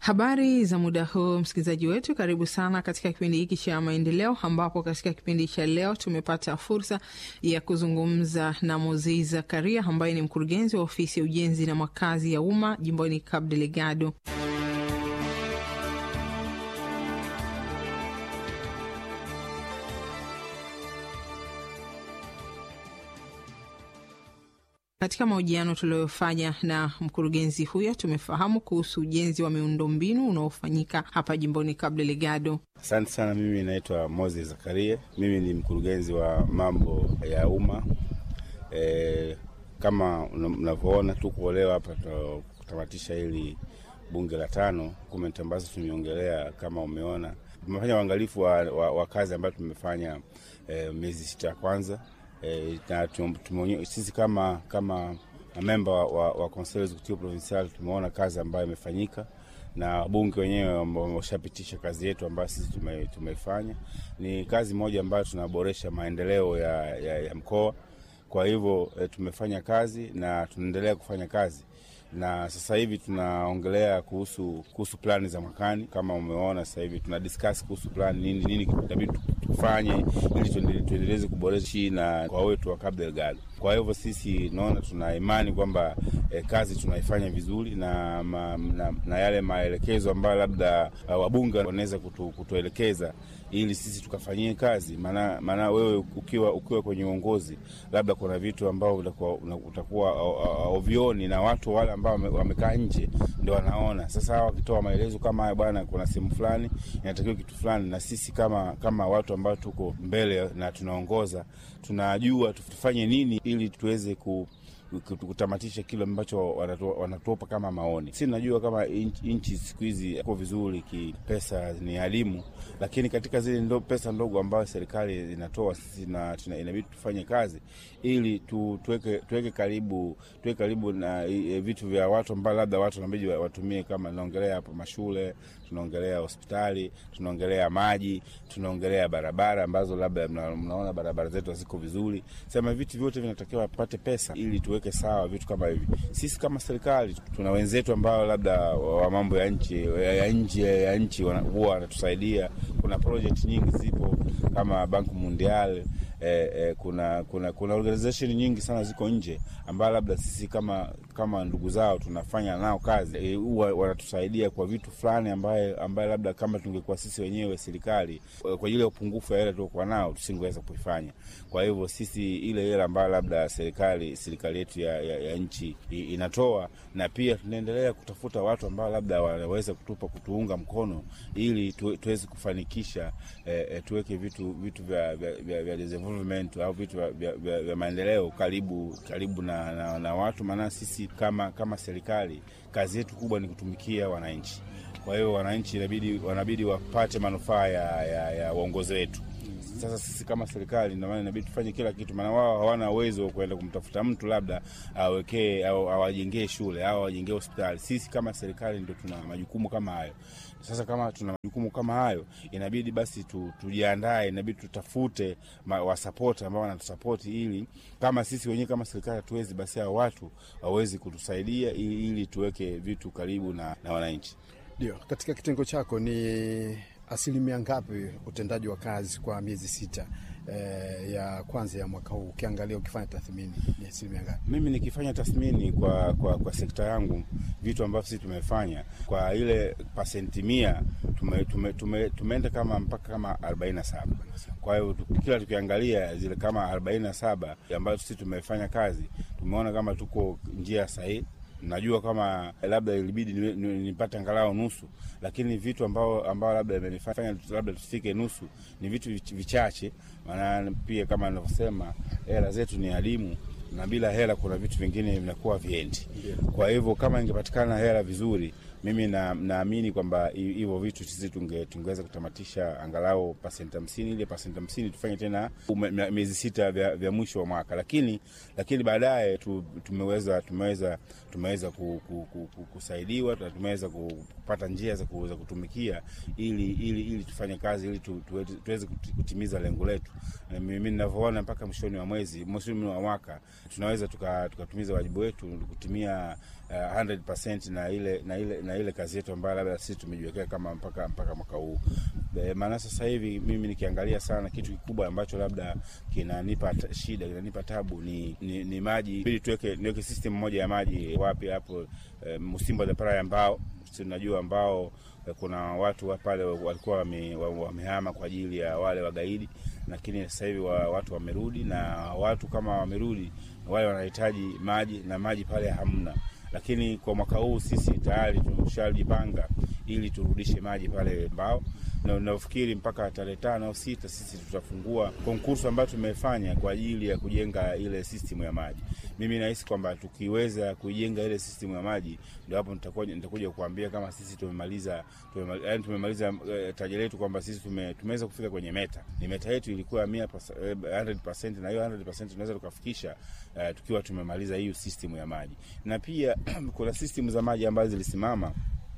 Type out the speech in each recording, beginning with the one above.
Habari za muda huu, msikilizaji wetu, karibu sana katika kipindi hiki cha maendeleo, ambapo katika kipindi cha leo tumepata fursa ya kuzungumza na Mozei Zakaria ambaye ni mkurugenzi wa ofisi ya ujenzi na makazi ya umma jimboni Cabo Delgado. Katika mahojiano tuliyofanya na mkurugenzi huyo tumefahamu kuhusu ujenzi wa miundombinu unaofanyika hapa jimboni Cabo Delgado. Asante sana. Mimi naitwa Moses Zakaria, mimi ni mkurugenzi wa mambo ya umma. E, kama mnavyoona tuko leo hapa kutamatisha hili bunge la tano, dokumenti ambazo tumeongelea. Kama umeona tumefanya uangalifu wa, wa, wa kazi ambayo tumefanya e, miezi sita ya kwanza E, na tumonye, sisi kama kama memba wa, wa Conseil Executif Provincial tumeona kazi ambayo imefanyika na wabunge wenyewe wameshapitisha kazi yetu ambayo sisi tume, tumeifanya. Ni kazi moja ambayo tunaboresha maendeleo ya, ya, ya mkoa. Kwa hivyo e, tumefanya kazi na tunaendelea kufanya kazi na sasa hivi tunaongelea kuhusu kuhusu plani za mwakani. Kama umeona sasa hivi tuna discuss kuhusu plani nini nini itabidi tufanye ili tuendeleze kuboresha na kwa wetu wa Cabo Delgado. Kwa hivyo sisi naona tuna imani kwamba eh, kazi tunaifanya vizuri na, ma, na, na yale maelekezo ambayo labda uh, wabunge wanaweza kutu, kutuelekeza ili sisi tukafanyie kazi. Maana maana wewe ukiwa ukiwa kwenye uongozi labda kuna vitu ambavyo utakuwa ovioni na watu wale ambao wamekaa nje ndio wanaona. Sasa wakitoa maelezo kama haya, bwana, kuna sehemu fulani inatakiwa kitu fulani, na sisi kama kama watu ambao tuko mbele na tunaongoza tunajua tufanye nini ili tuweze ku kutamatisha kile ambacho wanatuopa kama maoni. Si najua kama nchi siku hizi iko vizuri kipesa, ni elimu, lakini katika zile ndo pesa ndogo ambayo serikali inatoa sisi inabidi tufanye kazi ili tu, tuweke, tuweke karibu tuweke karibu na e, vitu vya watu ambao labda watu nabidi watumie, kama naongelea hapo mashule, tunaongelea hospitali, tunaongelea maji, tunaongelea barabara ambazo labda mna, mnaona barabara zetu haziko vizuri. Sema vitu vyote vinatakiwa pate pesa ili tuweke sawa vitu kama hivi. Sisi kama serikali tuna wenzetu ambao labda wa mambo ya nchi ya nje ya nchi huwa wanatusaidia. Kuna project nyingi zipo kama Bank Mundial eh, eh, kuna kuna kuna organization nyingi sana ziko nje ambao labda sisi kama kama ndugu zao tunafanya nao kazi huwa e, wanatusaidia kwa vitu fulani ambaye ambaye labda kama tungekuwa sisi wenyewe serikali kwa ile upungufu ya hela tuliokuwa nao tusingeweza kuifanya. Kwa hivyo sisi ile hela ambayo labda serikali serikali yetu ya, ya, ya nchi inatoa, na pia tunaendelea kutafuta watu ambao labda wanaweza kutupa kutuunga mkono ili tu, tuweze kufanikisha eh, tuweke vitu vitu vya, vya, vya, vya development au vitu vya, vya, vya, vya maendeleo karibu karibu na, na, na watu maana sisi kama kama serikali kazi yetu kubwa ni kutumikia wananchi. Kwa hiyo wananchi inabidi wanabidi wapate manufaa ya, ya, ya uongozi wetu. Sasa sisi kama serikali ndio maana inabidi tufanye kila kitu, maana wao hawana uwezo wa kwenda kumtafuta mtu labda awekee au awajengee shule au awajengee hospitali. Sisi kama serikali ndio tuna majukumu kama hayo. Sasa kama tuna majukumu kama hayo, inabidi basi tu, tujiandae, inabidi tutafute wasapoti ambao wanatusapoti, ili kama sisi wenyewe kama serikali hatuwezi, basi hao watu wawezi kutusaidia ili, ili tuweke vitu karibu na, na wananchi. Ndio, katika kitengo chako ni asilimia ngapi utendaji wa kazi kwa miezi sita eh, ya kwanza ya mwaka huu? Ukiangalia ukifanya tathmini ni asilimia ngapi? Mimi nikifanya tathmini kwa, kwa, kwa sekta yangu vitu ambavyo sisi tumefanya kwa ile pasenti mia tume, tume, tume, tumeenda kama mpaka kama arobaini na saba. Kwa hiyo kila tukiangalia zile kama arobaini na saba ambazo sisi tumefanya kazi tumeona kama tuko njia sahihi najua kama labda ilibidi nipate angalau nusu, lakini vitu ambao ambao labda imenifanya labda tufike nusu ni vitu vichache. Maana pia kama ninavyosema, hela zetu ni adimu na bila hela kuna vitu vingine vinakuwa viendi. Kwa hivyo kama ingepatikana hela vizuri, mimi naamini na kwamba hivyo vitu sisi tunge, tungeweza kutamatisha angalau pasenti hamsini. Ile pasenti hamsini tufanye tena miezi sita vya, vya mwisho wa mwaka, lakini lakini baadaye tu, tumeweza tumeweza tumeweza ku, ku, ku, ku, kusaidiwa na tumeweza kupata njia za kuweza kutumikia ili, ili, ili tufanye kazi ili tu, tu, tuweze kutimiza lengo letu. Mimi ninavyoona mpaka mwishoni wa mwezi mwishoni wa mwaka tunaweza tukatumiza tuka wajibu wetu kutimia uh, 100% na ile na ile na na ile kazi yetu ambayo labda sisi tumejiwekea kama mpaka mpaka mwaka huu. E, maana sasa hivi mimi nikiangalia sana kitu kikubwa ambacho labda kinanipa shida kinanipa tabu ni, ni, ni maji. Ili tuweke niweke system moja ya maji wapi hapo e, Msimbo the Praia ambao tunajua ambao e, kuna watu pale walikuwa wamehama wame kwa ajili ya wale wagaidi, lakini sasa hivi wa, watu wamerudi na watu kama wamerudi wale wanahitaji maji na maji pale hamna lakini kwa mwaka huu sisi tayari tumeshajipanga ili turudishe maji pale Mbao, na nafikiri mpaka tarehe tano au sita sisi tutafungua konkursu ambayo tumefanya kwa ajili ya kujenga ile system ya maji. Mimi nahisi kwamba tukiweza kuijenga ile system ya maji, ndio hapo nitakuja nitakuja kukuambia kama sisi tumemaliza tumemaliza, yani tumemaliza uh, taji letu kwamba sisi tume, tumeweza kufika kwenye meta. Ni meta yetu ilikuwa 100% na hiyo 100% tunaweza tukafikisha uh, tukiwa tumemaliza hiyo system ya maji, na pia kuna system za maji ambazo zilisimama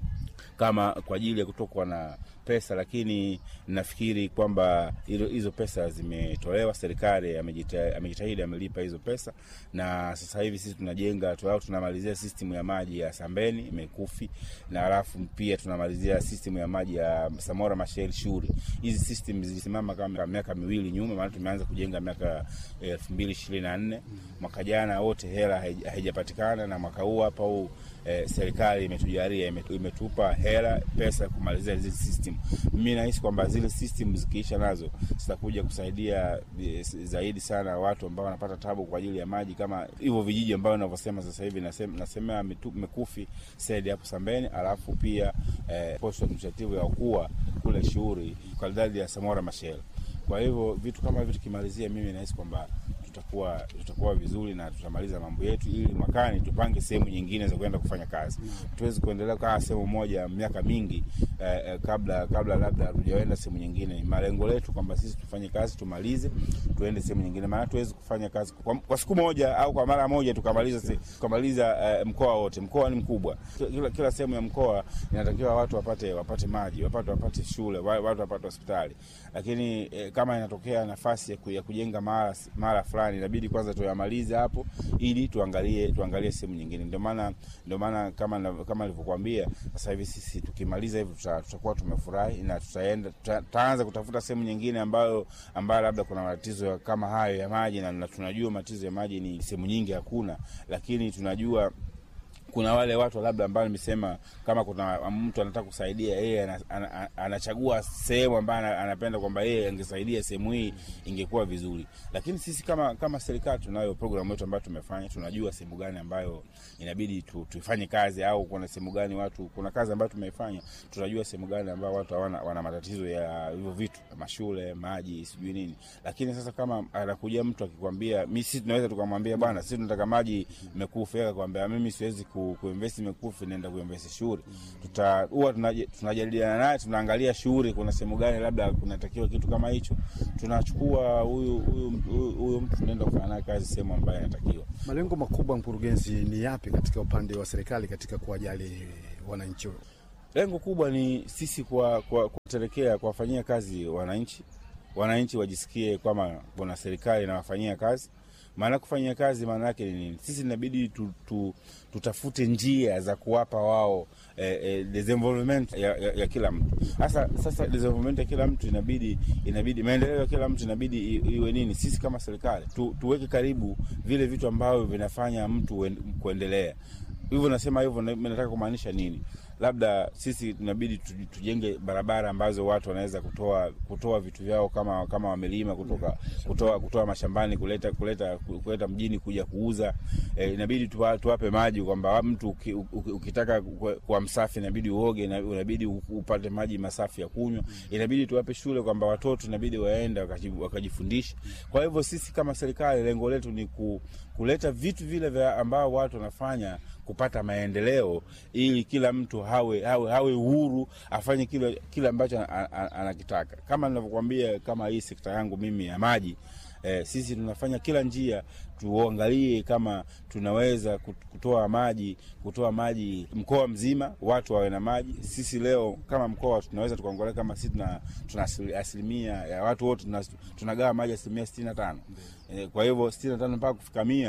kama kwa ajili ya kutokwa na pesa, lakini nafikiri kwamba hizo pesa zimetolewa. Serikali amejitahidi, amelipa hizo pesa, na sasa hivi sisi tunajenga au tunamalizia system ya maji ya Sambeni Mekufi, na alafu pia tunamalizia system ya maji ya Samora Machel Shuri. Hizi system zilisimama kama miaka miwili nyuma, maana tumeanza kujenga miaka elfu mbili ishirini na nne mwaka jana, wote hela haijapatikana, na mwaka huu hapa huu eh, serikali imetujalia imetupa hela pesa kumalizia hizi system. Mimi nahisi kwamba zile system zikiisha nazo zitakuja kusaidia zaidi sana watu ambao wanapata tabu kwa ajili ya maji, kama hivyo vijiji ambavyo ninavyosema sasa hivi, nasema Mekufi Said hapo Sambeni, alafu pia eh, post administrative ya ukua kule Shughuli kwa idadi ya Samora Machel. Kwa hivyo vitu kama hivyo tukimalizia, mimi nahisi kwamba tutakuwa tutakuwa vizuri na tutamaliza mambo yetu, ili mwakani tupange sehemu nyingine za kwenda kufanya kazi. Tuwezi kuendelea kaa sehemu moja miaka mingi eh, eh, kabla kabla labda hatujaenda sehemu nyingine. Malengo letu kwamba sisi tufanye kazi tumalize, tuende sehemu nyingine, maana tuwezi kufanya kazi kwa, kwa siku moja au kwa mara moja tukamaliza tukamaliza eh, mkoa wote. Mkoa ni mkubwa, kila, kila sehemu ya mkoa inatakiwa watu wapate wapate maji, wapate wapate shule, watu wapate hospitali, lakini eh, kama inatokea nafasi ya, ku, ya kujenga mara mara fulani inabidi kwanza tuyamalize hapo ili tuangalie tuangalie sehemu nyingine. Ndio maana ndio maana kama kama nilivyokuambia, sasa hivi sisi tukimaliza hivi tutakuwa tumefurahi na tutaenda tutaanza kutafuta sehemu nyingine ambayo ambayo labda kuna matatizo kama hayo ya maji, na, na tunajua matatizo ya maji ni sehemu nyingi hakuna, lakini tunajua kuna wale watu labda ambao nimesema, kama kuna mtu anataka kusaidia yeye, anachagua sehemu ambayo anapenda kwamba yeye angesaidia sehemu hii, ingekuwa vizuri. Lakini sisi kama kama serikali tunayo programu yetu ambayo tumefanya, tunajua sehemu gani ambayo inabidi tu, tuifanye kazi, au kuna sehemu gani watu, kuna kazi ambayo tumeifanya, tunajua sehemu gani ambayo watu hawana wana matatizo ya hivyo vitu, mashule, maji, sijui nini. Lakini sasa kama anakuja mtu akikwambia, mimi sisi tunaweza tukamwambia bwana, sisi tunataka maji Mekufi, akakwambia mimi siwezi ku, kuinvest Mekufi, naenda kuinvest shughuli. Tuta huwa tunajadiliana naye, tunaangalia shughuli, kuna sehemu gani labda kunatakiwa kitu kama hicho, tunachukua huyu huyu huyu mtu tunaenda kufanya naye kazi sehemu ambayo inatakiwa. Malengo makubwa, mkurugenzi, ni yapi katika upande wa serikali katika kuwajali wananchi? Lengo kubwa ni sisi kwa kuwatelekea kuwafanyia kazi wananchi, wananchi wajisikie kwamba kuna serikali inawafanyia kazi maana kufanyia kazi maana yake ni nini? Sisi inabidi tu, tu, tutafute njia za kuwapa wao eh, eh, desenvolvement ya, ya, ya kila mtu. Sasa sasa desenvolvement ya kila mtu inabidi inabidi maendeleo ya kila mtu inabidi iwe nini? Sisi kama serikali tu, tuweke karibu vile vitu ambavyo vinafanya mtu kuendelea. Hivyo nasema hivyo, nataka kumaanisha nini? Labda sisi tunabidi tujenge barabara ambazo watu wanaweza kutoa kutoa vitu vyao kama kama wamelima kutoka kutoa kutoa mashambani kuleta kuleta kuleta mjini kuja kuuza. E, inabidi tuwa, tuwape maji kwamba mtu ukitaka kuwa msafi inabidi uoge, inabidi upate maji masafi ya kunywa. Inabidi tuwape shule kwamba watoto inabidi waende wakajifundisha. Kwa hivyo sisi kama serikali lengo letu ni ku, kuleta vitu vile vya ambao watu wanafanya kupata maendeleo ili kila mtu hawe hawe hawe uhuru afanye kile kile ambacho anakitaka. Kama ninavyokuambia, kama hii sekta yangu mimi ya maji eh, sisi tunafanya kila njia tuangalie kama tunaweza kutoa maji kutoa maji mkoa mzima, watu wawe na maji. Sisi leo kama mkoa tunaweza tukaangalia kama sisi tuna, tuna asilimia ya watu wote tunagawa maji asilimia sitini na tano. Eh, kwa hivyo sitini na tano mpaka kufika mia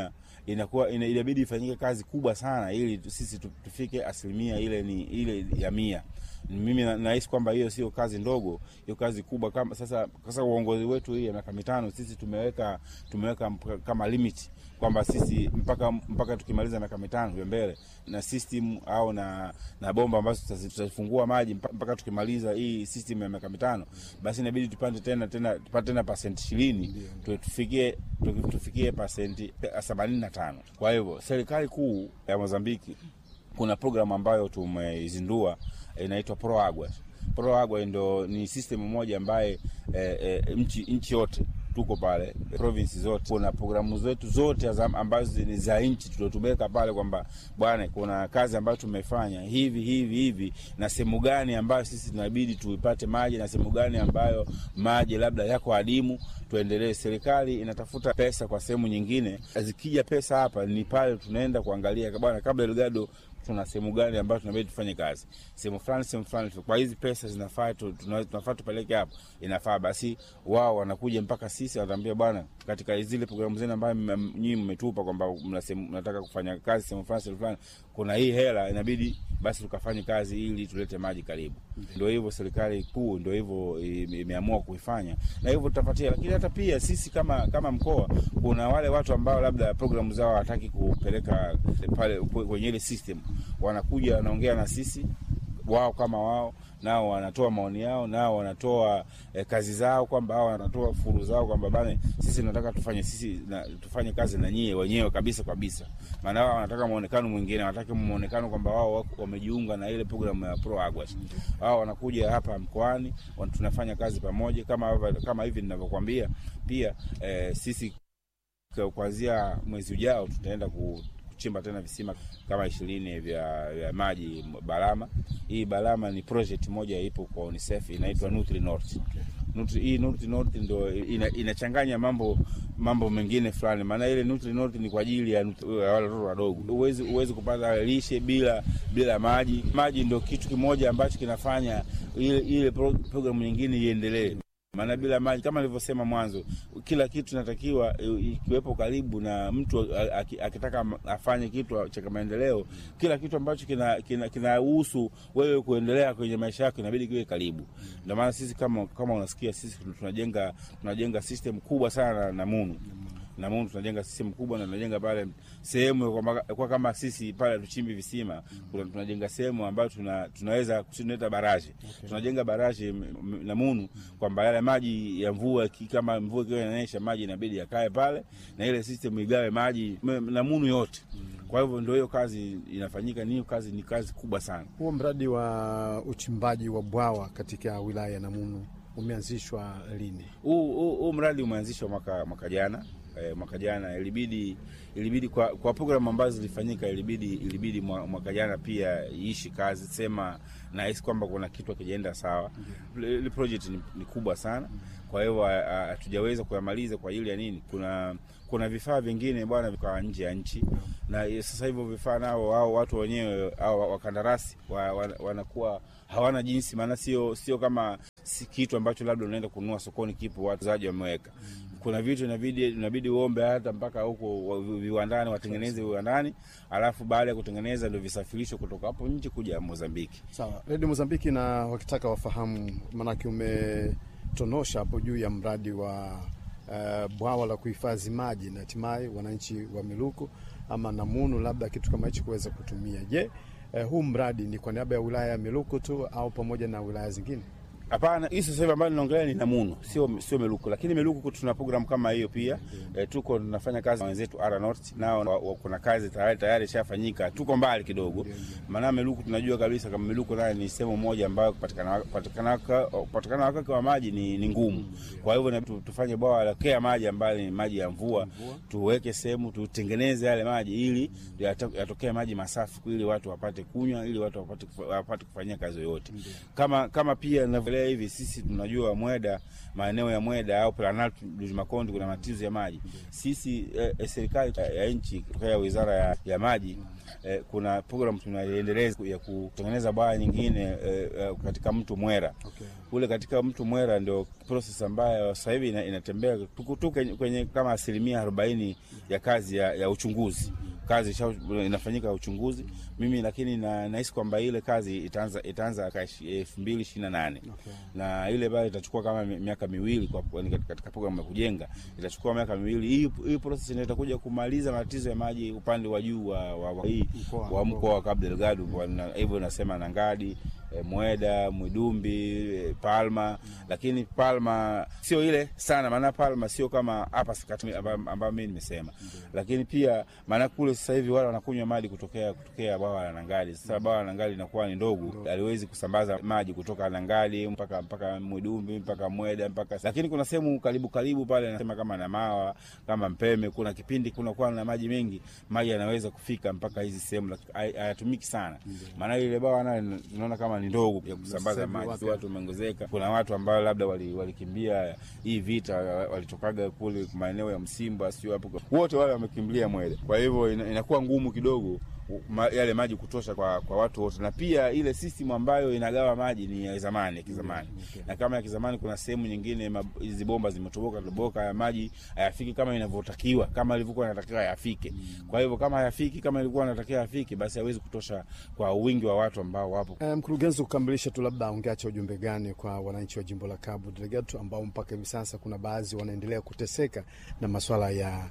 inakuwa ina, inabidi ifanyike kazi kubwa sana ili sisi tufike asilimia ile ni ile ya mia. Mimi nahisi kwamba hiyo sio kazi ndogo, hiyo kazi kubwa. Kama sasa sasa uongozi wetu hii ya miaka mitano sisi tumeweka tumeweka kama limit kwamba sisi mpaka mpaka tukimaliza miaka mitano ya mbele na system au na na bomba ambazo tutafungua maji mpaka tukimaliza hii system ya miaka mitano, basi inabidi tupande tena tena tupate tena pasenti ishirini tufikie tufikie pasenti themanini na tano. Kwa hivyo serikali kuu ya Mozambiki kuna programu ambayo tumeizindua inaitwa Proagua. Proagua ndo ni system moja ambaye eh, eh, nchi nchi yote tuko pale province zote, kuna programu zetu zote ambazo ni za nchi tuliotumeka pale, kwamba bwana, kuna kazi ambayo tumefanya hivi hivi hivi, na sehemu gani ambayo sisi tunabidi tuipate maji na sehemu gani ambayo maji labda yako adimu, tuendelee. Serikali inatafuta pesa kwa sehemu nyingine, zikija pesa hapa ni pale tunaenda kuangalia bwana, kabla Elgado tuna sehemu gani ambayo tunabidi tufanye kazi sehemu fulani sehemu fulani, kwa hizi pesa zinafaa tunafaa tupeleke hapo, inafaa basi. Wao wanakuja mpaka sisi, wanatuambia bwana, katika zile programu zenu ambayo nyinyi mmetupa kwamba mnataka kufanya kazi sehemu fulani sehemu fulani, kuna hii hela, inabidi basi tukafanye kazi ili tulete maji karibu. Ndio hivyo serikali kuu ndio hivyo imeamua kuifanya, na hivyo tutapatia. Lakini hata pia sisi kama kama mkoa, kuna wale watu ambao labda programu zao hawataki kupeleka pale kwenye ile system wanakuja wanaongea na sisi, wao kama wao nao wanatoa maoni yao, nao wanatoa eh, kazi zao, kwamba hao wanatoa furu zao, kwamba bana, sisi tunataka tufanye sisi na, tufanye kazi na nyie wenyewe kabisa kabisa. Maana wao wanataka muonekano mwingine, wanataka muonekano kwamba wao wamejiunga na ile programu ya Proagua. Wao wanakuja hapa mkoani, tunafanya kazi pamoja, kama kama hivi ninavyokuambia. Pia eh, sisi kuanzia mwezi ujao tutaenda ku kuchimba tena visima kama ishirini vya, vya maji Balama. Hii Balama ni project moja ipo kwa UNICEF inaitwa Nutri North. Nutri, hii Nutri North ndio ina, inachanganya mambo mambo mengine fulani, maana ile Nutri North ni kwa ajili ya wale watoto wadogo. Uwezi uwezi kupata lishe bila bila maji. Maji ndio kitu kimoja ambacho kinafanya ile ile programu nyingine iendelee maana bila maji kama nilivyosema mwanzo, kila kitu natakiwa ikiwepo karibu na mtu akitaka afanye kitu cha maendeleo. Kila kitu ambacho kinahusu kina, kina wewe kuendelea kwenye maisha yako inabidi kiwe karibu. Ndio maana sisi kama kama unasikia sisi tunajenga tunajenga system kubwa sana na Munu na Mungu tunajenga system kubwa na tunajenga pale sehemu kwa, kwa kama sisi pale tuchimbi visima kuna tunajenga sehemu ambayo tuna, tunaweza tunaita baraji okay. Tunajenga baraji na Munu kwamba yale maji ya mvua kama mvua ikiwa inanyesha maji inabidi yakae pale na ile system igawe maji na Munu yote kwa hivyo ndio hiyo kazi inafanyika. Ni hiyo kazi ni kazi kubwa sana. Huo mradi wa uchimbaji wa bwawa katika wilaya ya Namunu umeanzishwa lini? Huu mradi umeanzishwa mwaka mwaka jana E, mwaka jana ilibidi ilibidi kwa, kwa programu ambazo zilifanyika ilibidi ilibidi mwaka jana pia iishi kazi sema nahisi kwamba kuna kitu akijaenda sawa. Ile project ni, ni kubwa sana, kwa hiyo hatujaweza kuyamaliza kwa ajili ya nini, kuna kuna vifaa vingine bwana vikawa nje ya nchi, na sasa hivyo vifaa nao wao watu wenyewe au wakandarasi wa, wa, wanakuwa hawana jinsi, maana sio sio kama si kitu ambacho labda unaenda kununua sokoni, kipo watu zaji wameweka kuna vitu inabidi inabidi uombe hata mpaka huko viwandani watengeneze viwandani, alafu baada ya kutengeneza ndio visafirishwe kutoka hapo nje kuja Mozambiki. Sawa, Redio Mozambiki na wakitaka wafahamu, maanake umetonosha hapo juu ya mradi wa uh, bwawa la kuhifadhi maji na hatimaye wananchi wa Miluku ama Namunu labda kitu kama hichi kuweza kutumia. Je, uh, huu mradi ni kwa niaba ya wilaya ya Miluku tu au pamoja na wilaya zingine? Hapana, hii sasa hivi ambayo ninaongelea ni Namunu, sio sio Meluku, lakini Meluku tuna program kama hiyo pia. E, tuko tunafanya kazi na wenzetu Ara North, nao wa, wa, kuna kazi tayari tayari ishafanyika. Tuko mbali kidogo, maana Meluku tunajua kabisa kama Meluku naye ni sehemu moja ambayo kupatikana kupatikana kupatikana wakati wa maji ni, ni ngumu. Kwa hivyo tufanye bwawa la kea maji ambayo ni maji ya mvua, tuweke sehemu tutengeneze yale maji ili yatokee maji masafi ili watu wapate kunywa, ili watu wapate wapate kufanyia kazi yoyote. Kama kama pia tukiangalia hivi sisi tunajua Mweda, maeneo ya Mweda au Planalto Makonde kuna matatizo ya maji. Sisi eh, serikali ya nchi kutokea wizara ya, ya maji eh, kuna program tunaiendeleza ya kutengeneza bwawa nyingine eh, eh, katika mto Mwera Okay. kule katika mto Mwera ndio proses ambayo sasa hivi ina, inatembea tuko tu kwenye, kwenye kama asilimia arobaini ya kazi ya, ya uchunguzi kazi isha, inafanyika uchunguzi mimi lakini na, nahisi kwamba ile kazi itaanza itaanza elfu mbili ishirini na nane Okay. na ile bado itachukua kama mi- miaka miwili kwa, kwa, katika programu ya kujenga itachukua miaka miwili. Hii hii process ndio itakuja kumaliza matatizo ya maji upande wa juu wa, wa, wa, hii Mkoa. wa mkoa wa Cabo Delgado kwa na- hivyo nasema Nangadi eh, Mweda, Mwidumbi, eh, Palma, lakini Palma sio ile sana, maana Palma sio kama hapa sakati amba- ambayo mimi nimesema, lakini pia maana kule sasa hivi wale wanakunywa maji kutokea kutokea bwawa la Nangadi. Sasa bwawa la Nangadi linakuwa ni ndogo, haliwezi kusambaza maji kutoka Nangadi mpaka mpaka Mwidumbi mpaka Mweda mpaka, lakini kuna sehemu karibu karibu pale nasema kama Namawa kama Mpeme, kuna kipindi kunakuwa na maji mengi, maji yanaweza kufika mpaka hizi sehemu, lakini hay- hayatumiki sana, maana ile bwawa nayo tunaona kama ni ndogo ya kusambaza Sasa hivi maji, wapi? watu wameongezeka. Kuna watu ambao labda wali- walikimbia hii vita, walitokaga kule maeneo ya Msimba, sio hapo, wote wale wamekimbilia Mwele. Kwa hivyo ina- inakuwa ngumu kidogo ma, yale maji kutosha kwa, kwa watu wote, na pia ile system ambayo inagawa maji ni ya zamani ya kizamani Okay. na kama ya kizamani, kuna sehemu nyingine ma- hizi bomba zimetoboka toboka, ya maji hayafiki kama inavyotakiwa, kama ilivyokuwa inatakiwa yafike. Kwa hivyo kama hayafiki kama ilikuwa inatakiwa yafike, basi hawezi kutosha kwa wingi wa watu ambao wapo Eh, Mkurugenzi, kukamilisha tu, labda ungeacha ujumbe gani kwa wananchi wa jimbo la Cabo Delgado ambao mpaka hivi sasa kuna baadhi wanaendelea kuteseka na maswala ya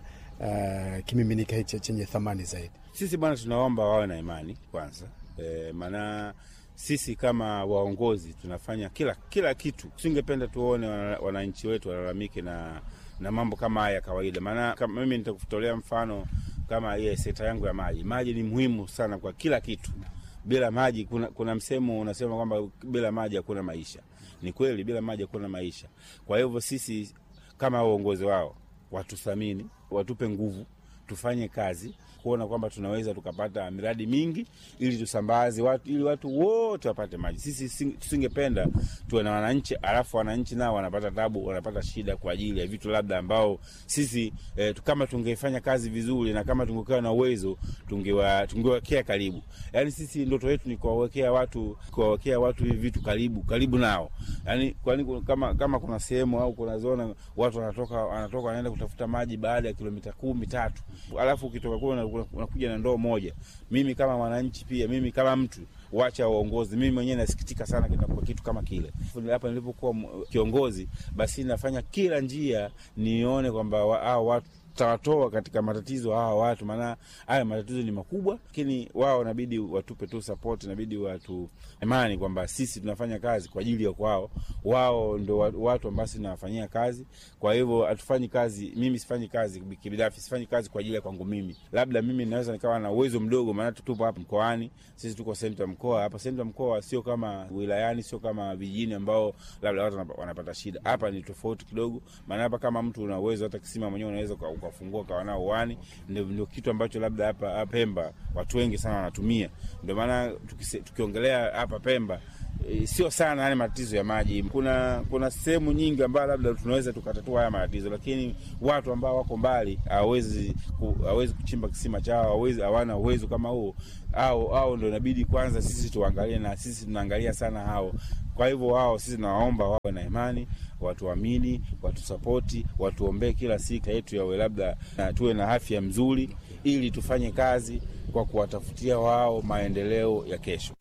uh, kimiminika hichi chenye thamani zaidi? Sisi bwana, tunaomba wawe na imani kwanza, e, maana sisi kama waongozi tunafanya kila kila kitu. Tusingependa tuone wana- wananchi wetu walalamike na na mambo kama haya ya kawaida. Maana kama mimi nitakutolea mfano kama ile sekta yangu ya maji. Maji ni muhimu sana kwa kila kitu. Bila maji, kuna, kuna msemo unasema kwamba bila maji hakuna maisha. Ni kweli, bila maji hakuna maisha. Kwa hivyo sisi kama uongozi wao watuthamini, watupe nguvu, tufanye kazi kuona kwamba tunaweza tukapata miradi mingi ili tusambaze watu, ili watu wote wapate maji. Sisi sing- tusingependa tuwe na wananchi alafu wananchi nao wanapata tabu, wanapata shida kwa ajili ya vitu labda ambao sisi eh, tu- kama tungefanya kazi vizuri na kama tungekuwa na uwezo tungewa tungewekea karibu. Yani sisi ndoto yetu ni kuwawekea watu kuwawekea watu hivi vitu karibu karibu nao. Yani kwani ku- kama kama kuna sehemu au kuna zona watu wanatoka wanatoka wanaenda kutafuta maji baada ya kilomita kumi tatu, alafu ukitoka kule una- una- unakuja na ndoo moja. Mimi kama mwananchi pia, mimi kama mtu wacha uongozi, mimi mwenyewe nasikitika sana kinakuwa kitu kama kile. Hapa nilipokuwa m- kiongozi, basi nafanya kila njia nione kwamba wa- hao watu tawatoa katika matatizo hawa watu, maana haya matatizo ni makubwa, lakini wao inabidi watupe tu support, inabidi watu imani kwamba sisi tunafanya kazi kwa ajili ya kwao. Wao ndo wa- watu ambao sisi tunawafanyia kazi, kwa hivyo hatufanyi kazi. Mimi sifanyi kazi kibinafsi, sifanyi kazi kwa ajili ya kwangu mimi. Labda mimi naweza nikawa na uwezo mdogo, maana tupo hapa mkoani, sisi tuko sehemu ya mkoa hapa. Sehemu ya mkoa sio kama wilayani, sio kama vijijini ambao labda watu wanapa- wanapata shida. Hapa ni tofauti kidogo, maana hapa kama mtu una uwezo, hata kisima mwenyewe unaweza uka- ukafungua ukawa nao uani. Ndio, ndio kitu ambacho labda hapa hapa Pemba watu wengi sana wanatumia. Ndio maana tukise- tukiongelea hapa Pemba E, sio sana yani matatizo ya maji. Kuna kuna sehemu nyingi ambayo labda tunaweza tukatatua haya matatizo, lakini watu ambao wako mbali hawezi ku, hawezi kuchimba kisima chao, hawezi hawana uwezo kama huo, au au ndio inabidi kwanza sisi tuangalie, na sisi tunaangalia sana hao. Kwa hivyo wao sisi nawaomba wawe na imani, watuamini, watusapoti, watuombee kila siku yetu yawe labda na tuwe na afya mzuri, ili tufanye kazi kwa kuwatafutia wao maendeleo ya kesho.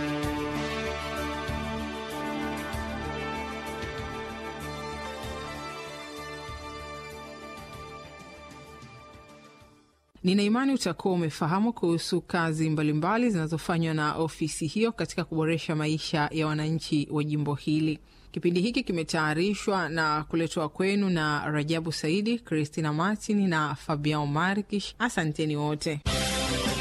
Nina imani utakuwa umefahamu kuhusu kazi mbalimbali zinazofanywa na ofisi hiyo katika kuboresha maisha ya wananchi wa jimbo hili. Kipindi hiki kimetayarishwa na kuletwa kwenu na Rajabu Saidi, Christina Martin na Fabian Markish. Asanteni wote.